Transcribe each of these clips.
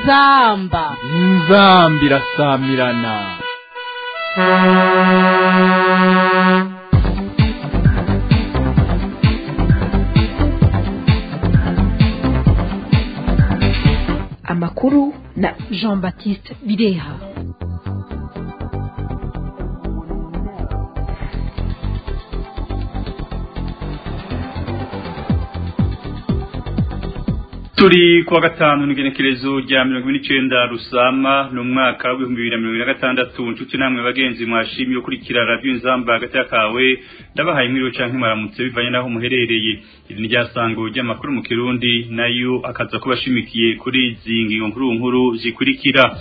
inzamba inzamba irasamirana amakuru na jean baptiste bireha turi kuwa gatanu n'igenekerezo rya mirongo ine n'icenda rusama ni umwaka w'ibihumbi bibiri na mirongo ine na gatandatu nshuti namwe bagenzi mwashimye ukurikira radiyo inzamba hagati y'akawe ndabahaye mwiriwe canke mwaramutse bivanye n'aho muherereye iri ni ryasango ry'amakuru mu kirundi nayo akaza kuba ashimikiye kuri izi ngingo nkuru nkuru zikurikira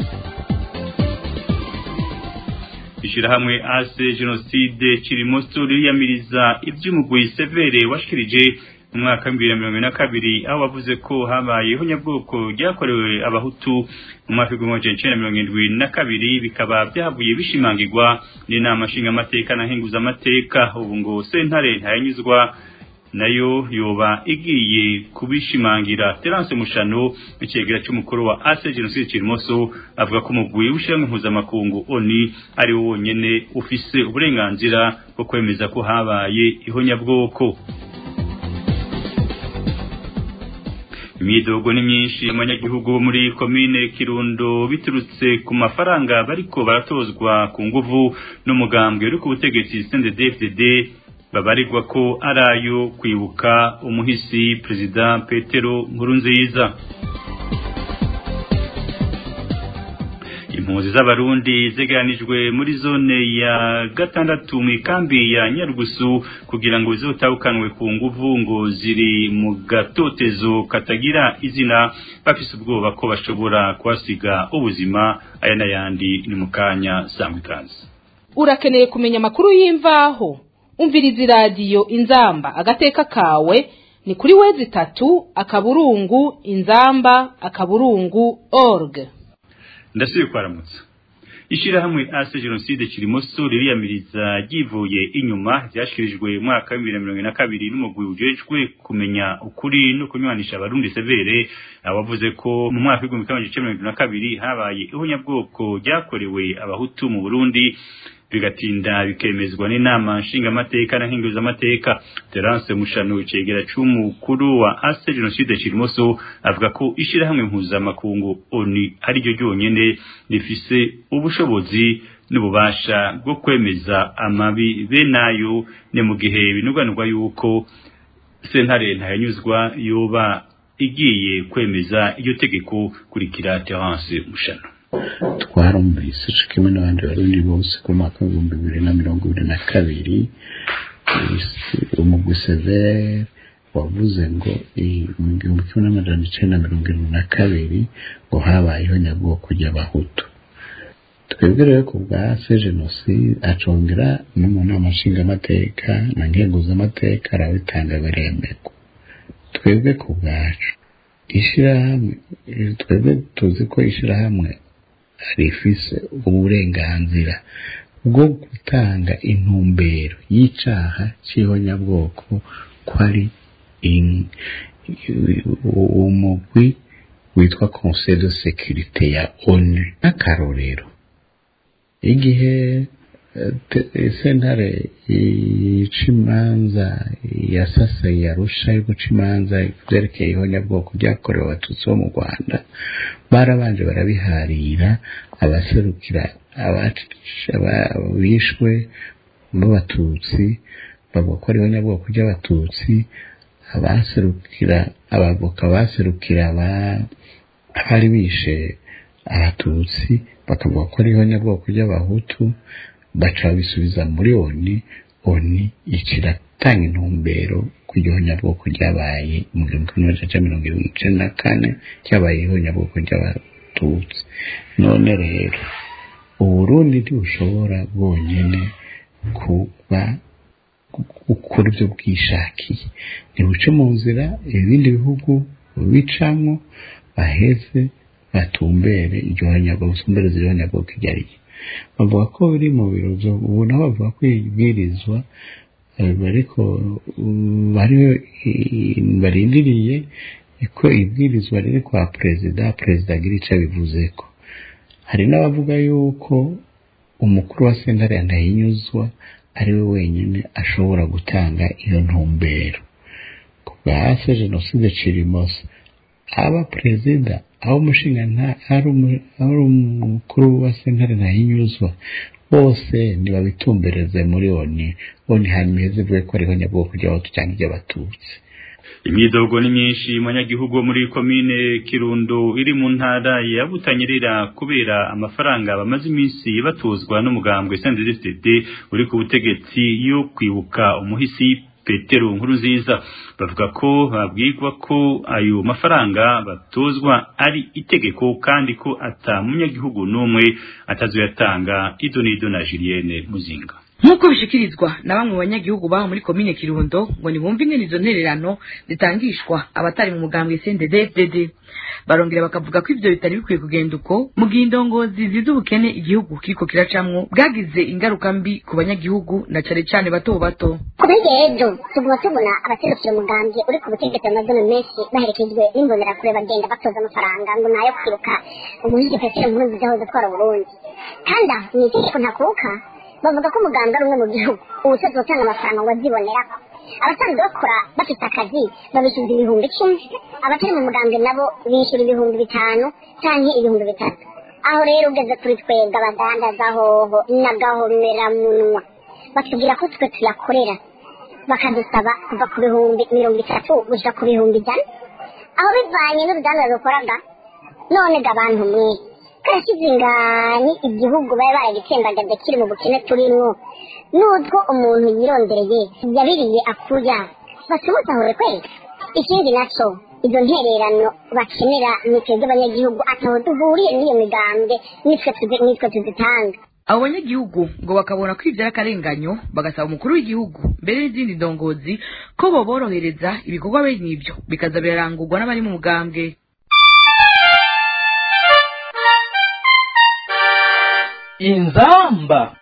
ishirahamwe ase jenoside kirimoso ririyamiriza ivy'umugwi severe washikirije mu mwaka w'ibihumbi bibiri na mirongo ine na kabiri aho bavuze ko habayeho nyabwoko ryakorewe abahutu mu mwaka w'igihumbi magana icenda mirongo indwi na kabiri bikaba byavuye bishimangirwa n'inama nshingamateka na nkenguzamateka ubu ngo sentare ntayanyuzwa nayo yoba igiye kubishimangira Terence Mushano icegera cy'umukuru wa Ase Genocide Kirimoso avuga ko umugwi w'ishyirahamwe mpuzamakungu ONI ari wo wonyene ufise uburenganzira bwo kwemeza ko habaye ihonyabwoko imyidogo ni myinshi abanyagihugu bo muri komine kirundo biturutse ku mafaranga bariko baratozwa ku nguvu n'umugambwe uri ku butegetsi CNDD-FDD babarirwa ko ari ayo kwibuka umuhisi perezida petero nkurunziza impunzi z'abarundi zegeranijwe muri zone ya gatandatu mu ikambi ya nyarugusu kugira ngo zizotahukanwe ku nguvu ngo ziri mu gatotezo katagira izina bafise ubwoba ko bashobora kuhasiga ubuzima aya n'ayandi ni mu kanya sangwa ikaze urakeneye kumenya amakuru y'imvaho umviriza iradiyo inzamba agateka kawe ni kuri wezi itatu akaburungu inzamba akaburungu org ndasubiye kwaramutsa ishirahamwe ase jenoside kirimoso ririyamiriza ryivuye inyuma ryashikirijwe mu mwaka wa bibiri na mirongo ine na kabiri n'umugwi ujejwe kumenya ukuri no kunywanisha abarundi severe abavuze ko mu mwaka w'igihumbi kimwe magana mirongo na kabiri habaye ihonyabwoko ryakorewe abahutu mu burundi bigatinda bikemezwa n'inama nshingamateka na nkenguzamateka Terence Mushano icegera c'umukuru wa Ase Genocide Kirimoso avuga ko ishirahamwe mpuzamakungu ONU ari ryo ryonyene rifise ubushobozi n'ububasha bwo kwemeza amabi benayo ne mu gihe binuganurwa yuko sentare ntayanyuzwa yoba igiye kwemeza iryo tegeko kurikira Terence Mushano twarumvise co kimwe n'abandi barundi bose ku mwaka w'ibihumbi bibiri na mirongo ibiri na kabiri umugwi severe wavuze ngo mu gihumbi kimwe n'amajana icenda mirongo irindwi na kabiri ngo habayeho nyabwoko ry'abahutu twebwe rero ku bwa se jenoside acongera no mu nama nshingamateka na nkenguzamateka arabitanga biremegwa twebwe ku bwacu ishirahamwe twebwe tuzi ko ishirahamwe rifise uburenganzira bwo gutanga intumbero y'icaha c'ihonyabwoko ko ari umugwi witwa conseil de sécurité ya onu n'akarorero igihe sentare y'imanza yasasa yarusha yo guca imanza vyerekeye ihonyabwoko ryakorewe abatutsi bo mu rwanda barabanje barabiharira abaserukira bishwe b'abatutsi bavuga ko ari ihonyabwoko ry'abatutsi abaserukira abavoka baserukira abari bishe abatutsi bakavuga ko ari ihonyabwoko ry'abahutu baca babisubiza muri oni oni icira tanga intumbero ku ihonyabwoko ryabaye mu gihumbi kimwe magana mirongo irindwi n'icenda na kane ryabaye ihonyabwoko ry'abatutsi none rero uburundi ntibushobora bwonyene kuba gukora ibyo bwishakiye ntibuce mu nzira ibindi bihugu bicamwo baheze batumbere iryo honyabwoko busumbereze iryo honyabwoko iryo ari ryo bavuga ko biri mu biro ubu nabo bavuga ko ibwirizwa ariko bari barindiriye niko ibwirizwa riri kwa perezida perezida agira icyo abivuzeko hari n'abavuga yuko umukuru wa sentare ntahinyuzwa ari we wenyine ashobora gutanga iyo ntumbero ku bwa hasi jenoside cirimoso aba perezida aho umushinga ari umukuru wa sentare ntahinyuzwa bose ntibabitumbereze muri oni oni hanyuma iheze ivuge ko ariho nyabwoko ry'abahutu cyangwa iry'abatutsi imyidogo ni myinshi mu banyagihugu muri komine kirundo iri mu ntara ya butanyerera kubera amafaranga bamaze iminsi batozwa n'umugambwe sndfdd uri ku butegetsi yo kwibuka umuhisi petero nkuru nziza bavuga ko babwirwa ko ayo mafaranga batozwa ari itegeko kandi ko ata munyagihugu n'umwe atazoyatanga ido n'ido na julienne muzinga nk'uko bishikirizwa na bamwe mu banyagihugu baho muri komine kirundo ngo ntibumve ingene izo ntererano zitangishwa abatari mu mugambwe cndd barongera bakavuga ko ivyo bitari bikwiye kugenda uko mu gihe indongozi ziza ubukene igihugu kiriko kiracamwo bwagize ingaruka mbi ku banyagihugu na cane cane bato bato kuri rero tuguma tubona abaserukira umugambi uri ku butegetsi amazina menshi baherekejwe n'imbonerakure bagenda batoza amafaranga ngo nayo kwibuka umuhigi petero nkuru nziza hoze atwara uburundi kandi aho ni itegeko ntakuka bavuga ko umuganga ari umwe mu gihugu ubu twese gutanga amafaranga ngo azibonerako abasanzwe bakora bafite akazi babishyuza ibihumbi icumi abatari mu mugambwe nabo bishyura ibihumbi bitanu cyangwa ibihumbi bitatu aho rero ugeze kuri twebwe abadandaza hoho n'agahomeramunwa batubwira ko twe tuyakorera bakadusaba kuva ku bihumbi mirongo itatu gushyira ku bihumbi ijana aho bivanye n'uruganda rukoraga none ga abantu mwe karashyize ingani igihugu bari baragitsembagaje kiri mu bukene turimwo n'utwo umuntu yirondereye yabiriye akuya basumusahure kwezi ikindi naco izo ntererano bakenera ni twebwe abanyagihugu ataho duhuriye n'iyo migambwe nitwe tuzi- nitwe tuzitanga abo banyagihugu ngo bakabona ko ivyo ari akarenganyo bagasaba umukuru w'igihugu mbere n'izindi ndongozi ko boborohereza ibikorwa bene ivyo bikaza birarangurwa n'abari mu mugambwe inzamba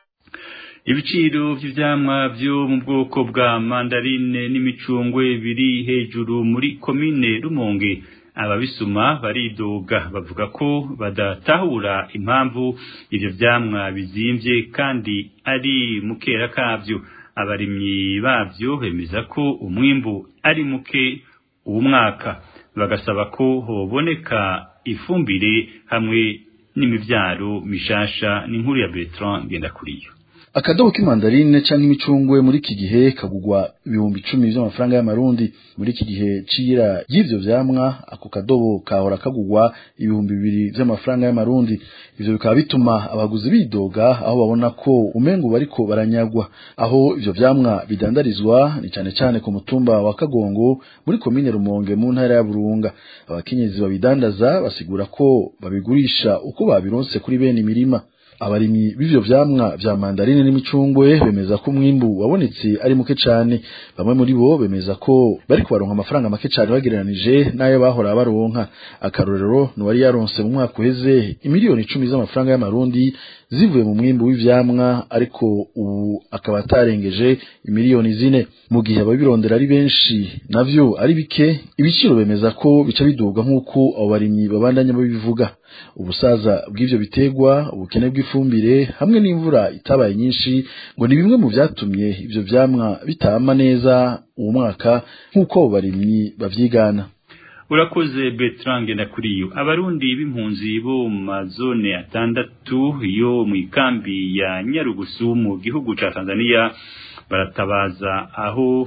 ibiciro by'ivyamwa byo mu bwoko bwa mandarine n'imicungwe biri hejuru muri komine Rumonge ababisuma baridoga bavuga ko badatahura impamvu ivyo vyamwa bizimvye kandi ari mukera kavyo abarimyi bavyo bemeza ko umwimbu ari muke uwo mwaka bagasaba ko hoboneka ifumbire hamwe n'imivyaro mishasha n'inkuru ya Bertrand Ngendakuriyo akadobo k'imandarine canke imicungwe muri iki gihe kagugwa ibihumbi icumi vy'amafaranga y'amarundi muri iki gihe c'iyira y'ivyo vyamwa ako kadobo kahora kagugwa ibihumbi bibiri vy'amafaranga y'amarundi ivyo bikaba bituma abaguzi bidoga aho babona ko umengo bariko baranyagwa aho ivyo vyamwa bidandarizwa ni cane cane ku mutumba wa kagongo muri komine rumonge mu ntara ya burunga abakenyezi babidandaza basigura ko babigurisha uko babironse kuri bene imirima abarimyi b'ivyo vyamwa vya mandarine n'imicungwe bemeza ko umwimbu wabonetse ari muke cane bamwe muri bo bemeza ko bari kubaronka amafaranga make cane bagereranije n'ayo bahora baronka akarorero nuwari yaronse mu mwaka uheze imiliyoni icumi z'amafaranga y'amarundi zivuye mu mwimbu w'ivyamwa ariko ubu akaba atarengeje imiliyoni zine mu gihe ababirondera ari benshi navyo ari bike ibiciro bemeza ko bica biduga nk'uko abo barimyi babandanya babivuga ubusaza bw'ivyo bitegwa ubukene bw'ifumbire hamwe n'imvura itabaye nyinshi ngo ni bimwe mu vyatumye ivyo vyamwa bitama neza uwo mwaka nk'uko abo barimyi bavyigana urakoze Bertrand Ngendakuriyo abarundi b'impunzi bo mu mazone atandatu yo mu ikambi ya Nyarugusu mu gihugu ca Tanzania baratabaza aho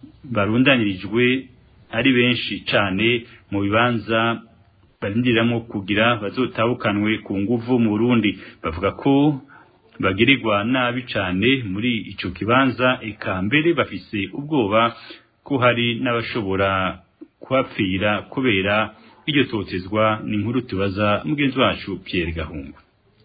barundanyirijwe ari benshi cane mu bibanza barindiramwo kugira bazotabukanwe ku nguvu mu Burundi bavuga ko bagirirwa nabi cane muri ico kibanza eka mbere bafise ubwoba ko hari n'abashobora kuhapfira kubera iryo totezwa ni inkuru tubaza mugenzi wacu Pierre Gahungu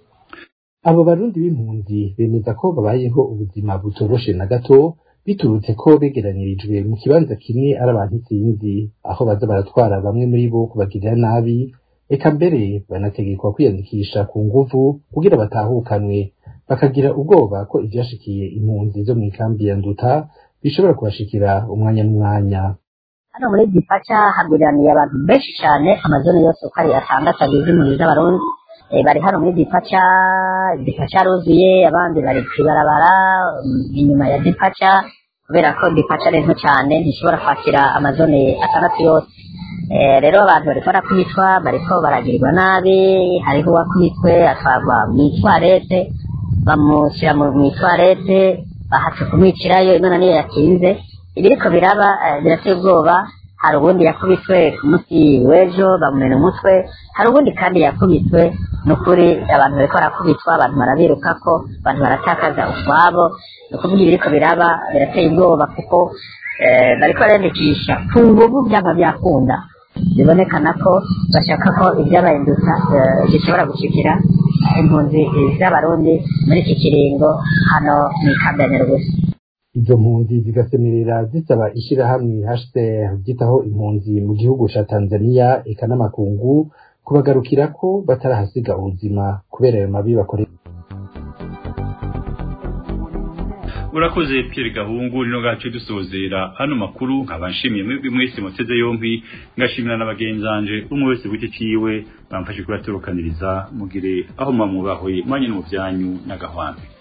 abo barundi b'impunzi bemeza ko babayeho ubuzima butoroshe na gato biturutse ko begeranirijwe mu kibanza kimwe ari abantu isinzi aho baza baratwara bamwe muri bo kubagirira nabi eka mbere banategekwa kwiyandikisha ku nguvu kugira batahukanwe bakagira ubwoba ko ivyashikiye impunzi zo mu ikambi ya nduta bishobora kubashikira umwanya n'umwanya hano muri gipaca haguraniye abantu benshi cyane amazone yose uko ari atandatu agize impunzi z'abarundi Eh, bari hano muri gipaca gipaca ruzuye abandi bari kwibarabara inyuma ya gipaca kubera ko gipaca ari nto cyane ntishobora kwakira amazone atandatu yose Eh, rero abantu bariko barakubitwa bariko baragirirwa nabi hariho uwakubitwe atwarwa mw'itwarete bamushyira mu mw'itwarete bahatse kumwicirayo imana niyo yatinze ibiriko biraba eh, birateye ubwoba hari ubundi yakubitwe ku munsi w'ejo bamumena umutwe hari ubundi kandi yakubitwe ni ukuri abantu bariko barakubitwa abantu barabirukako abantu baratakaza utwabo ni ukuvuga ibiriko biraba birateye ubwoba kuko eh, bariko bariyandikisha ku nguvu byaba byakunda bibonekana ko bashaka ko ibyabahinduka eh, bishobora gushikira impunzi z'abarundi muri iki kiringo hano mu ikambi ya nyarugusu izo mpunzi zigasemerera zisaba ishirahamwe HCR ryitaho impunzi mu gihugu ca Tanzania eka n'amakungu kubagarukira ko batarahasiga ubuzima kubera ayo mabi bakorera urakoze Pierre Gahungu rino gace dusozera hano makuru nkaba nshimiye mwebwe mwese muteze yombi ngashimira n'abagenzanje umwe wese wite ciwe bamfashe kubatorokaniriza mugire aho mamubahwe mwanye no mu byanyu n'agahwanda